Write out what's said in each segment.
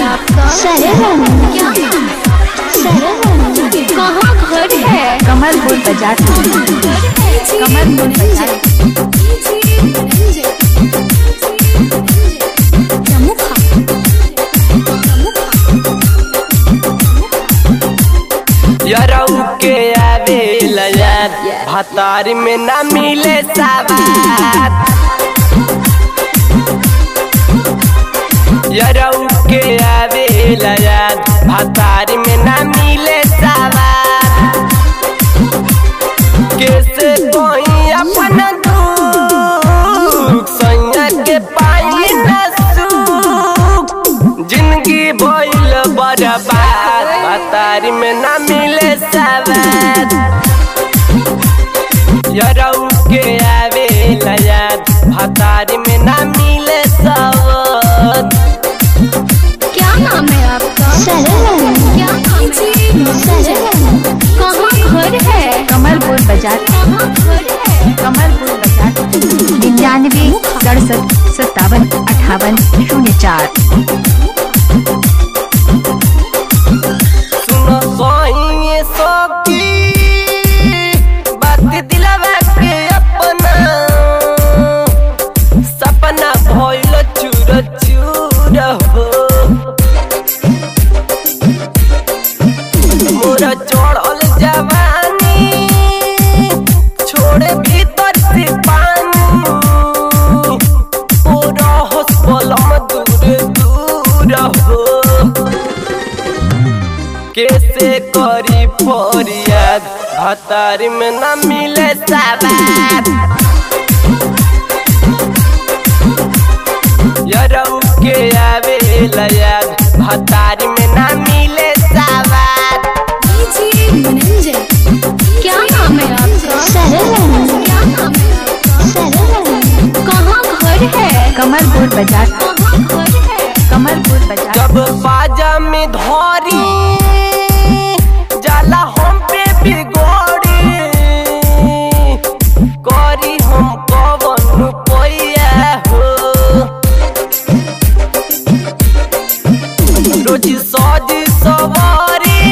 आपका सरवण क्या नाम है सरवण कहाँ घर है कमलपुर बाजार कमलपुर बाजार यरऊ के आवे लयाद भतार में न मिले साबात यरऊ के आवे लयाद भतार में न मिले साबात कैसे कोई अपन दुख सैया के पाई न सुख जिंदगी भइल बर्बाद भतारी में न मिले सवाद यरऊ के आवे लयाद भतारी में न मिले सवाद क्या नाम है आपका सरवण क्या नाम है सरवण कहाँ घर है कमलपुर बाजार कहाँ घर है कमलपुर बाजार निन्यानवे सड़सठ सत्तावन अठावन शून्य चार सुनो सोइए सोकी बात दिलवा के अपना सपना भइल चूर चूर हो मोर चढ़ल जवानी छोड़े भीतर से पानी पूरा हॉस्पलम दूर दूर हो कैसे करी फरियाद भतार में न मिले साबात यरऊ के आवे लयाद भतार में न मिले साबात क्या नाम है आपका सरवण क्या नाम है आपका सरवण कहाँ घर है कमलपुर बाजार कहाँ घर है कमलपुर बाजार जब बाजा में धरी जाला हम पे बिगोड़ी करी हम कवन पैया हो रोज सज सवारी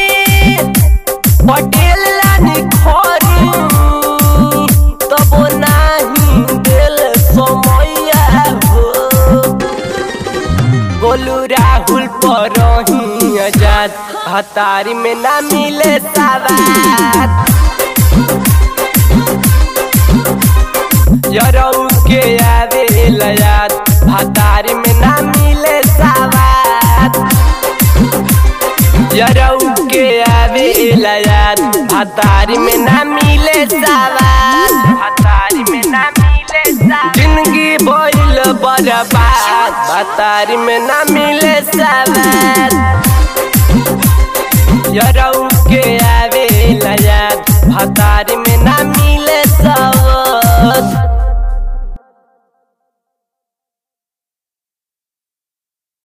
पटेल लानी खरी तब नाही दिल समैया हो गोलू राहुल पर आजाद हतारी में ना मिले साबात यरऊ के आवे लयाद हतारी में ना मिले साबात यरऊ के आवे लयाद हतारी में ना मिले साबात हतारी में ना मिले साबात जिंदगी भइल बर्बाद हतारी में ना मिले साबात यरऊ के आवे लयाद हतारी में ना